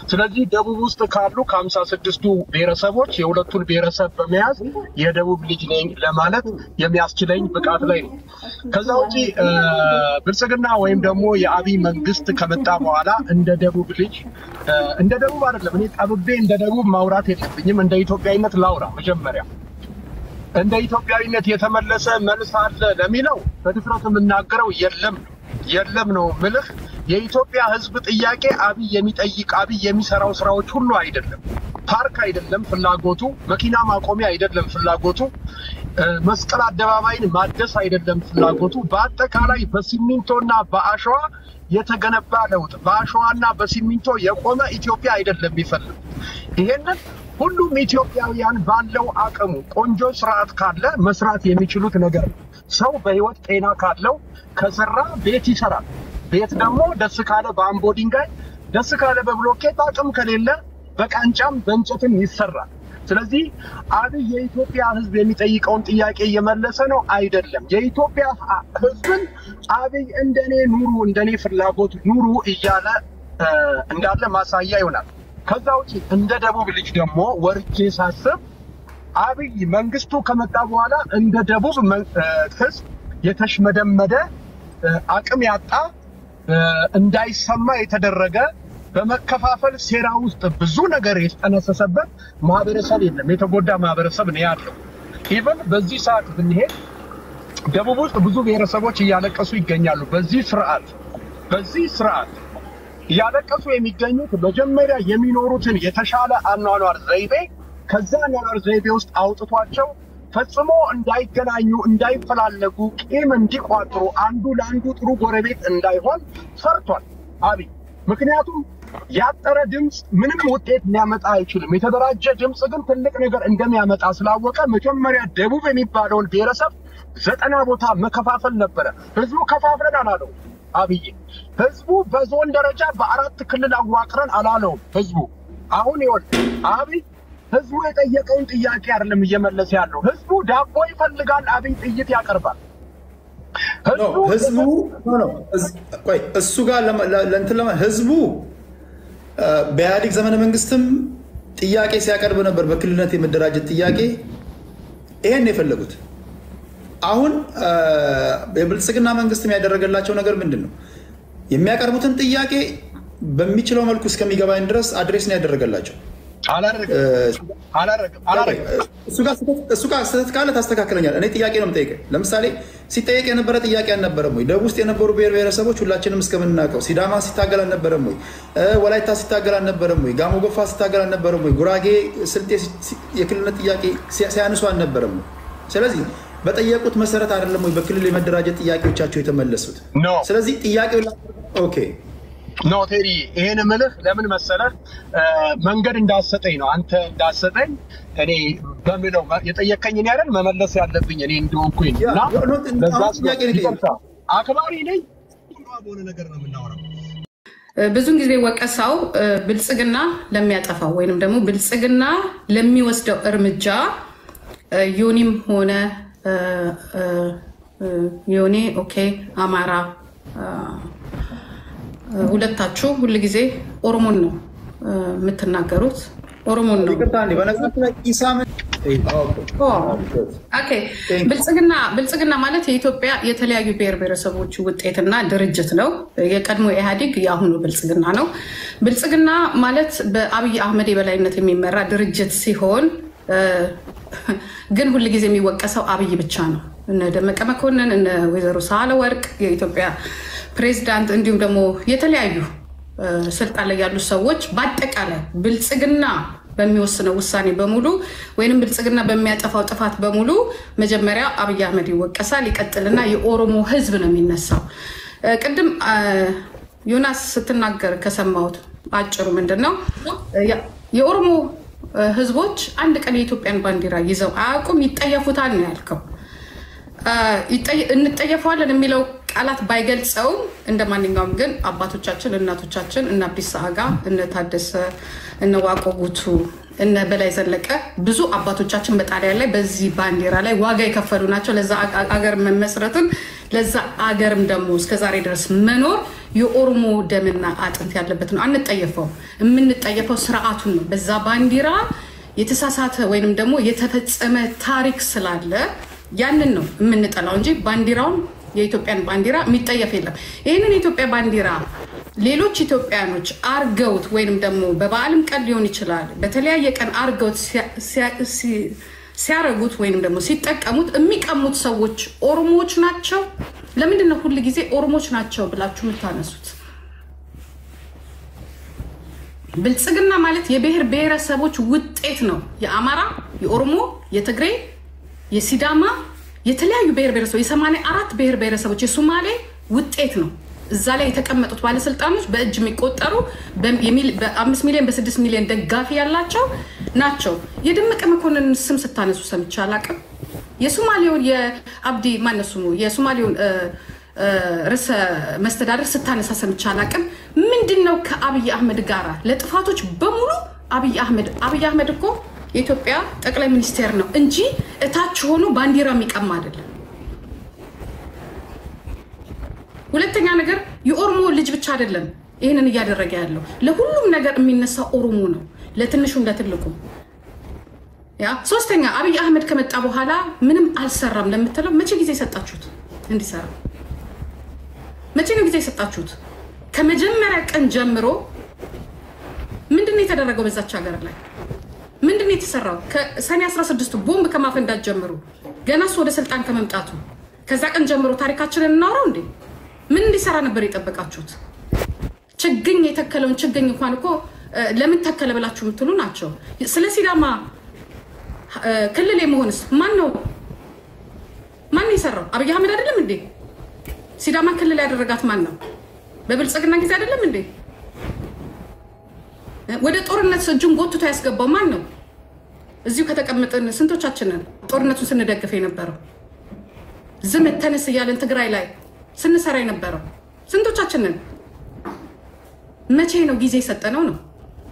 ስለዚህ ደቡብ ውስጥ ካሉ ከሀምሳ ስድስቱ ብሔረሰቦች የሁለቱን ብሔረሰብ በመያዝ የደቡብ ልጅ ነኝ ለማለት የሚያስችለኝ ብቃት ላይ ነው። ከዛ ውጪ እ፣ ብልጽግና ወይም ደግሞ የአብይ መንግስት ከመጣ በኋላ እንደ ደቡብ ልጅ እ፣ እንደ ደቡብ አይደለም እኔ ጠብቤ እንደ ደቡብ ማውራት የለብኝም። እንደ ኢትዮጵያዊነት ላውራ መጀመሪያ እንደ ኢትዮጵያዊነት የተመለሰ መልስ አለ ለሚለው በድፍረት የምናገረው የለም ነው የለም ነው ምልህ። የኢትዮጵያ ሕዝብ ጥያቄ አብይ የሚጠይቅ አብይ የሚሰራው ስራዎች ሁሉ አይደለም። ፓርክ አይደለም ፍላጎቱ፣ መኪና ማቆሚያ አይደለም ፍላጎቱ፣ እ፣ መስቀል አደባባይን ማደስ አይደለም ፍላጎቱ። በአጠቃላይ በሲሚንቶና በአሸዋ የተገነባ ለውጥ በአሸዋና በሲሚንቶ የቆመ ኢትዮጵያ አይደለም የሚፈልግ ይሄንን ሁሉም ኢትዮጵያውያን ባለው አቅሙ ቆንጆ ስርዓት ካለ መስራት የሚችሉት ነገር ነው። ሰው በህይወት ጤና ካለው ከሰራ ቤት ይሰራል። ቤት ደግሞ ደስ ካለ በአምቦ ድንጋይ፣ ደስ ካለ በብሎኬት፣ አቅም ከሌለ በቃንጫም በእንጨትም ይሰራል። ስለዚህ አብይ የኢትዮጵያ ህዝብ የሚጠይቀውን ጥያቄ እየመለሰ ነው አይደለም። የኢትዮጵያ ህዝብን አብይ እንደኔ ኑሩ፣ እንደኔ ፍላጎት ኑሩ እያለ እ፣ እንዳለ ማሳያ ይሆናል። ከዛ ውጭ እንደ ደቡብ ልጅ ደግሞ ወርጄ ሳስብ አብይ መንግስቱ ከመጣ በኋላ እንደ ደቡብ መን- እ፣ ህዝብ የተሽመደመደ እ፣ አቅም ያጣ እ፣ እንዳይሰማ የተደረገ በመከፋፈል ሴራ ውስጥ ብዙ ነገር የተጠነሰሰበት ማህበረሰብ የለም። የተጎዳ ማህበረሰብ ነው ያለው። ኢቨን በዚህ ሰዓት ብንሄድ ደቡብ ውስጥ ብዙ ብሔረሰቦች እያለቀሱ ይገኛሉ። በዚህ ስርዓት በዚህ ስርዓት እያለቀሱ የሚገኙት መጀመሪያ የሚኖሩትን የተሻለ አኗኗር ዘይቤ ከዛ አኗኗር ዘይቤ ውስጥ አውጥቷቸው ፈጽሞ እንዳይገናኙ፣ እንዳይፈላለጉ፣ ቂም እንዲቋጥሩ፣ አንዱ ለአንዱ ጥሩ ጎረቤት እንዳይሆን ፈርቷል አብይ። ምክንያቱም ያጠረ ድምፅ ምንም ውጤት ሊያመጣ አይችልም። የተደራጀ ድምፅ ግን ትልቅ ነገር እንደሚያመጣ ስላወቀ መጀመሪያ ደቡብ የሚባለውን ብሔረሰብ ዘጠና ቦታ መከፋፈል ነበረ። ህዝቡ ከፋፍለን አላለው አብይ። ህዝቡ በዞን ደረጃ በአራት ክልል አዋቅረን አላለውም ህዝቡ። አሁን ይወል አብይ ህዝቡ የጠየቀውን ጥያቄ አይደለም እየመለሰ ያለው። ህዝቡ ዳቦ ይፈልጋል፣ አብይ ጥይት ያቀርባል። ኖ፣ ህዝቡ ኖ፣ ኖ፣ እዝ- ቆይ እሱ ጋር ለመ- ለ- ለእንትን ለመ ህዝቡ አ፣ በኢህአዴግ ዘመነ መንግስትም ጥያቄ ሲያቀርብ ነበር፣ በክልልነት የመደራጀት ጥያቄ። ይሄን ነው የፈለጉት። አሁን አ፣ የብልጽግና መንግስትም ያደረገላቸው ነገር ምንድን ነው? የሚያቀርቡትን ጥያቄ በሚችለው መልኩ እስከሚገባኝ ድረስ አድሬስ ነው ያደረገላቸው። አላረግም አላረግም አላረግም። እሱ ጋር ስህተት- እሱ ጋር ስህተት ካለ ታስተካክለኛል። እኔ ጥያቄ ነው የምጠይቀህ። ለምሳሌ ሲጠየቅ የነበረ ጥያቄ አልነበረም ወይ? ደቡብ ውስጥ የነበሩ ብሔር ብሔረሰቦች ሁላችንም እስከምናውቀው ሲዳማ ሲታገል አልነበረም ወይ? እ፣ ወላይታ ሲታገል አልነበረም ወይ? ጋሞ ጎፋ ሲታገል አልነበረም ወይ? ጉራጌ፣ ስልጤ ሲ- ሲ- የክልልነት ጥያቄ ሲያ- ሲያነሱ አልነበረም ወይ? ስለዚህ በጠየቁት መሰረት አይደለም ወይ በክልል የመደራጀት ጥያቄዎቻቸው የተመለሱት? ኖ ስለዚህ ጥያቄው ኦኬ ኖ ቴሪ፣ ይሄን ምልህ ለምን መሰለህ እ፣ መንገድ እንዳሰጠኝ ነው። አንተ እንዳሰጠኝ እኔ በምለው የጠየቀኝ እኔ አይደል መመለስ ያለብኝ እኔ እንደሆንኩኝ ነው። ያ፣ እና ኖ፣ ለዛ አሁን ጥያቄ ነው ይቅርታ፣ አክባሪ ነኝ። በሆነ ነገር ነው የምናወራው። ብዙን ጊዜ ወቀሳው እ፣ ብልጽግና ለሚያጠፋው ወይንም ደግሞ ብልጽግና ለሚወስደው እርምጃ እ፣ ዮኒም ሆነ እ፣ እ፣ እ፣ ዮኒ ኦኬ፣ አማራ እ፣ እ፣ ሁለታችሁ ሁል ጊዜ ኦሮሞን ነው እ፣ የምትናገሩት። ኦሮሞን ነው ይቅርታ እንዴ፣ በነገራችን ላይ ኢሳምን ኦኬ ብልጽግና ብልጽግና ማለት የኢትዮጵያ የተለያዩ ብሔር ብሔረሰቦች ውጤትና ድርጅት ነው። የቀድሞ ኢህአዴግ የአሁኑ ብልጽግና ነው። ብልጽግና ማለት በአብይ አህመድ የበላይነት የሚመራ ድርጅት ሲሆን እ፣ ግን ሁል ጊዜ የሚወቀሰው አብይ ብቻ ነው። እነ ደመቀ መኮንን፣ እነ ወይዘሮ ሳህለወርቅ የኢትዮጵያ ፕሬዚዳንት፣ እንዲሁም ደግሞ የተለያዩ እ፣ ስልጣን ላይ ያሉ ሰዎች በአጠቃላይ ብልጽግና በሚወስነው ውሳኔ በሙሉ ወይንም ብልጽግና በሚያጠፋው ጥፋት በሙሉ መጀመሪያ አብይ አህመድ ይወቀሳል። ይቀጥልና የኦሮሞ ሕዝብ ነው የሚነሳው። እ፣ ቅድም አ፣ ዮናስ ስትናገር ከሰማሁት አጭሩ ምንድን ነው እ፣ ያ- የኦሮሞ እ፣ ሕዝቦች አንድ ቀን የኢትዮጵያን ባንዲራ ይዘው አያውቁም፣ ይጠየፉታል ነው ያልከው። አ፣ ይጠየ- እንጠየፈዋለን የሚለው ቃላት ባይገልጸውም እንደ ማንኛውም ግን አባቶቻችን እናቶቻችን እነ አብዲሳ አጋ እነ ታደሰ እነ ዋቆ ጉቱ እነ በላይ ዘለቀ ብዙ አባቶቻችን በጣሊያን ላይ በዚህ ባንዲራ ላይ ዋጋ የከፈሉ ናቸው። ለዛ አገር መመስረትን ለዛ አገርም ደግሞ እስከዛሬ ድረስ መኖር የኦሮሞ ደምና አጥንት ያለበት ነው። አንጠየፈው። የምንጠየፈው ስርዓቱን ነው። በዛ ባንዲራ የተሳሳተ ወይንም ደግሞ የተፈጸመ ታሪክ ስላለ ያንን ነው የምንጠላው እንጂ ባንዲራውን የኢትዮጵያን ባንዲራ የሚጠየፍ የለም። ይህንን የኢትዮጵያ ባንዲራ ሌሎች ኢትዮጵያኖች አርገውት ወይንም ደግሞ በበዓልም ቀን ሊሆን ይችላል በተለያየ ቀን አርገውት ሲያረጉት ወይንም ደግሞ ሲጠቀሙት የሚቀሙት ሰዎች ኦሮሞዎች ናቸው። ለምንድን ነው ሁል ጊዜ ኦሮሞዎች ናቸው ብላችሁ የምታነሱት? ብልጽግና ማለት የብሔር ብሔረሰቦች ውጤት ነው። የአማራ፣ የኦሮሞ፣ የትግሬ፣ የሲዳማ የተለያዩ ብሔር ብሔረሰቦች የሰማንያ አራት ብሔር ብሔረሰቦች የሶማሌ ውጤት ነው። እዛ ላይ የተቀመጡት ባለስልጣኖች በእጅ የሚቆጠሩ በአምስት ሚሊዮን በስድስት ሚሊዮን ደጋፊ ያላቸው ናቸው። የደመቀ መኮንን ስም ስታነሱ ሰምቼ አላቅም። የሶማሌውን የአብዲ ማነው ስሙ የሶማሌውን ርዕሰ መስተዳደር ስታነሳ ሰምቼ አላቅም። ምንድን ነው ከአብይ አህመድ ጋራ ለጥፋቶች በሙሉ አብይ አህመድ አብይ አህመድ እኮ የኢትዮጵያ ጠቅላይ ሚኒስቴር ነው እንጂ እታች ሆኖ ባንዲራ የሚቀማ አይደለም። ሁለተኛ ነገር የኦሮሞ ልጅ ብቻ አይደለም ይህንን እያደረገ ያለው ለሁሉም ነገር የሚነሳ ኦሮሞ ነው፣ ለትንሹም ለትልቁም። ያ ሶስተኛ አብይ አህመድ ከመጣ በኋላ ምንም አልሰራም ለምትለው መቼ ጊዜ የሰጣችሁት እንዲሰራ? መቼ ነው ጊዜ የሰጣችሁት? ከመጀመሪያ ቀን ጀምሮ ምንድን ነው የተደረገው በዛች ሀገር ላይ ምንድን ነው የተሰራው? ከሰኔ 16ቱ ቦምብ ከማፈንዳት ጀምሮ ገና እሱ ወደ ስልጣን ከመምጣቱ ከዛ ቀን ጀምሮ ታሪካችንን እናውረው እንዴ? ምን እንዲሰራ ነበር የጠበቃችሁት? ችግኝ የተከለውን ችግኝ እንኳን እኮ ለምን ተከለ ብላችሁ የምትሉ ናቸው። ስለ ሲዳማ ክልል የመሆንስ ማን ነው ማን ነው የሰራው? አብይ አህመድ አይደለም እንዴ? ሲዳማ ክልል ያደረጋት ማን ነው? በብልጽግና ጊዜ አይደለም እንዴ? ወደ ጦርነት እጁን ጎትቶ ያስገባው ማን ነው? እዚሁ ከተቀመጥን ስንቶቻችንን ጦርነቱን ስንደግፍ የነበረው ዝም ተነስ እያለን ትግራይ ላይ ስንሰራ የነበረው ስንቶቻችንን? መቼ ነው ጊዜ የሰጠነው ነው?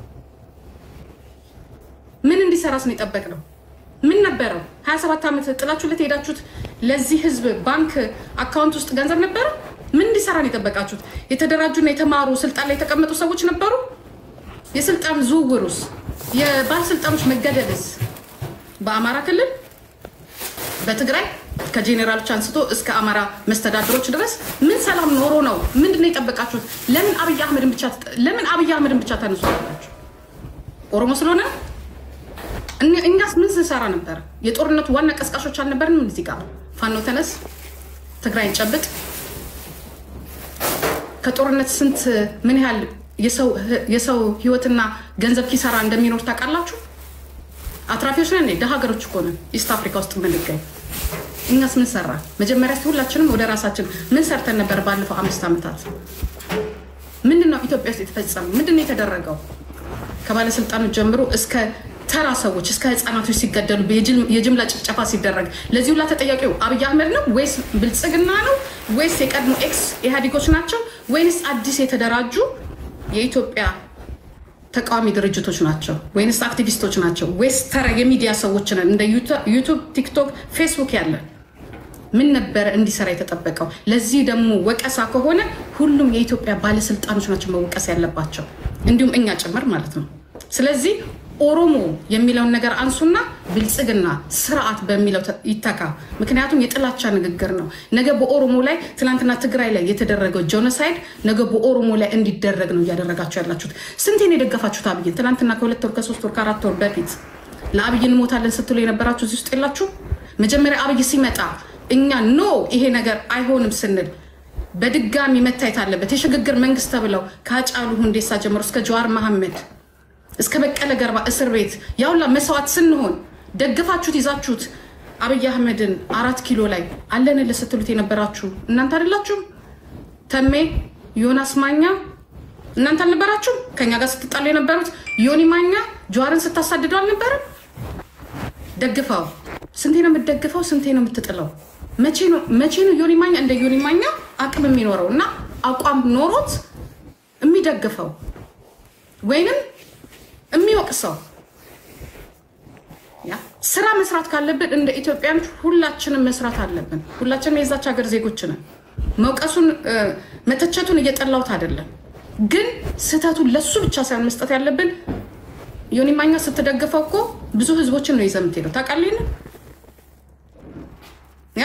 ምን እንዲሰራስ ነው የጠበቅነው? ምን ነበረው? 27 ዓመት ጥላችሁለት የሄዳችሁት ለዚህ ህዝብ ባንክ አካውንት ውስጥ ገንዘብ ነበረ? ምን እንዲሰራ ነው የጠበቃችሁት? የተደራጁና የተማሩ ስልጣን ላይ የተቀመጡ ሰዎች ነበሩ? የስልጣን ዝውውሩስ የባለስልጣኖች መገደልስ በአማራ ክልል በትግራይ ከጄኔራሎች አንስቶ እስከ አማራ መስተዳድሮች ድረስ ምን ሰላም ኖሮ ነው? ምንድን ነው የጠበቃችሁት? ለምን አብይ አህመድን ብቻ ለምን አብይ አህመድን ብቻ ተነሱ አላችሁ? ኦሮሞ ስለሆነ እኛስ ምን ስንሰራ ነበር? የጦርነቱ ዋና ቀስቃሾች አልነበርንም? እዚህ ጋር ፋኖ ተነስ፣ ትግራይን ጨብጥ። ከጦርነት ስንት ምን ያህል የሰው ህይወትና ገንዘብ ኪሳራ እንደሚኖር ታውቃላችሁ? አትራፊዎች ነን። ደሀ ሀገሮች እኮ ነን ኢስት አፍሪካ ውስጥ የምንገኝ። እኛስ ምን ሰራ? መጀመሪያ እስኪ ሁላችንም ወደ ራሳችን ምን ሰርተን ነበር? ባለፈው አምስት ዓመታት ምንድን ነው ኢትዮጵያ ውስጥ የተፈጸመው? ምንድን ነው የተደረገው? ከባለስልጣኖች ጀምሮ እስከ ተራ ሰዎች እስከ ህፃናቶች ሲገደሉ የጅምላ ጭፍጨፋ ሲደረግ ለዚህ ሁላ ተጠያቂው አብይ አህመድ ነው ወይስ ብልጽግና ነው ወይስ የቀድሞ ኤክስ ኢህአዴጎች ናቸው ወይንስ አዲስ የተደራጁ የኢትዮጵያ ተቃዋሚ ድርጅቶች ናቸው ወይንስ አክቲቪስቶች ናቸው ወይስ ተራ የሚዲያ ሰዎች ነን? እንደ ዩቱብ፣ ቲክቶክ፣ ፌስቡክ ያለን ምን ነበረ እንዲሰራ የተጠበቀው? ለዚህ ደግሞ ወቀሳ ከሆነ ሁሉም የኢትዮጵያ ባለስልጣኖች ናቸው መወቀስ ያለባቸው፣ እንዲሁም እኛ ጭምር ማለት ነው። ስለዚህ ኦሮሞ የሚለውን ነገር አንሱና ብልጽግና ስርዓት በሚለው ይተካ። ምክንያቱም የጥላቻ ንግግር ነው። ነገ በኦሮሞ ላይ ትናንትና ትግራይ ላይ የተደረገው ጄኖሳይድ ነገ በኦሮሞ ላይ እንዲደረግ ነው እያደረጋችሁ ያላችሁት። ስንቴን የደገፋችሁት አብይን? ትናንትና ከሁለት ወር ከሶስት ወር ከአራት ወር በፊት ለአብይ እንሞታለን ስትሉ የነበራችሁ እዚህ ውስጥ የላችሁ? መጀመሪያ አብይ ሲመጣ እኛ ኖ ይሄ ነገር አይሆንም ስንል በድጋሚ መታየት አለበት የሽግግር መንግስት ተብለው ከአጫሉ ሁንዴሳ ጀምሮ እስከ ጀዋር መሐመድ እስከ በቀለ ገርባ እስር ቤት ያውላ መስዋዕት ስንሆን ደግፋችሁት ይዛችሁት አብይ አህመድን አራት ኪሎ ላይ አለንልህ ስትሉት የነበራችሁ እናንተ አይደላችሁም? ተሜ ዮናስ ማኛ እናንተ አልነበራችሁም? ከኛ ጋር ስትጣሉ የነበሩት ዮኒ ማኛ ጀዋርን ስታሳድደው አልነበረም? ደግፈው ስንቴ ነው የምትደግፈው? ስንቴ ነው የምትጥለው? መቼ ነው ዮኒ ማኛ እንደ ዮኒ ማኛ አቅም የሚኖረው እና አቋም ኖሮት የሚደግፈው ወይንም የሚወቅሰው ስራ መስራት ካለብን እንደ ኢትዮጵያን ሁላችንም መስራት አለብን። ሁላችንም የዛች ሀገር ዜጎች ነን። መውቀሱን መተቸቱን እየጠላሁት አይደለም፣ ግን ስህተቱን ለሱ ብቻ ሳይሆን መስጠት ያለብን ዮኒ ማኛ ስትደግፈው እኮ ብዙ ህዝቦችን ነው ይዘህ የምትሄደው ታውቃለህ። ያ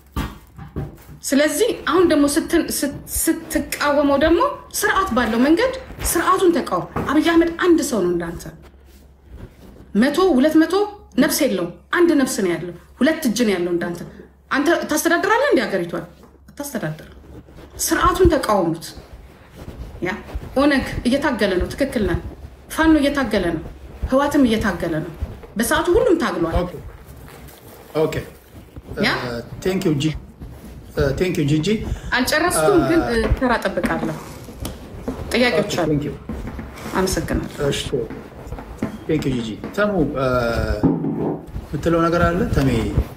ስለዚህ አሁን ደግሞ ስትቃወመው ደግሞ ስርዓት ባለው መንገድ ስርዓቱን ተቃወም። አብይ አህመድ አንድ ሰው ነው እንዳንተ መቶ ሁለት መቶ ነፍስ የለውም። አንድ ነፍስ ነው ያለው። ሁለት እጅ ነው ያለው እንዳንተ። አንተ ታስተዳድራለህ እንዲ ሀገሪቷን አታስተዳድር። ስርዓቱን ተቃወሙት። ያ ኦነግ እየታገለ ነው። ትክክል ነህ። ፋኖ እየታገለ ነው። ህዋትም እየታገለ ነው። በሰዓቱ ሁሉም ታግሏል። ኦኬ ቴንክ ዩ ጂጂ። አልጨረስኩም፣ ግን ተራ ጠብቃለሁ። ጥያቄዎች አሉ። አመሰግናለሁ። ቴንክ ዩ ጂጂ። ተሙ የምትለው ነገር አለ ተሜ